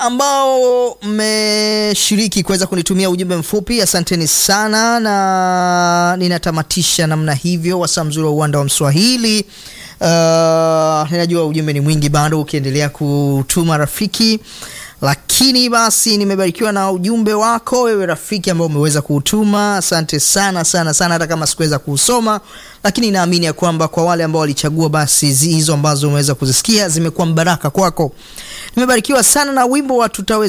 ambao mmeshiriki kuweza kunitumia ujumbe mfupi, asanteni sana, na ninatamatisha namna hivyo wasaa mzuri wa uwanda wa Mswahili. Uh, ninajua ujumbe ni mwingi bado ukiendelea kutuma rafiki, lakini basi nimebarikiwa na ujumbe wako wewe rafiki ambao umeweza kuutuma. Asante sana sana sana, hata kama sikuweza kuusoma, lakini naamini ya kwamba kwa wale ambao walichagua, basi hizo ambazo umeweza kuzisikia zimekuwa mbaraka kwako. Nimebarikiwa sana na wimbo wa tutaweza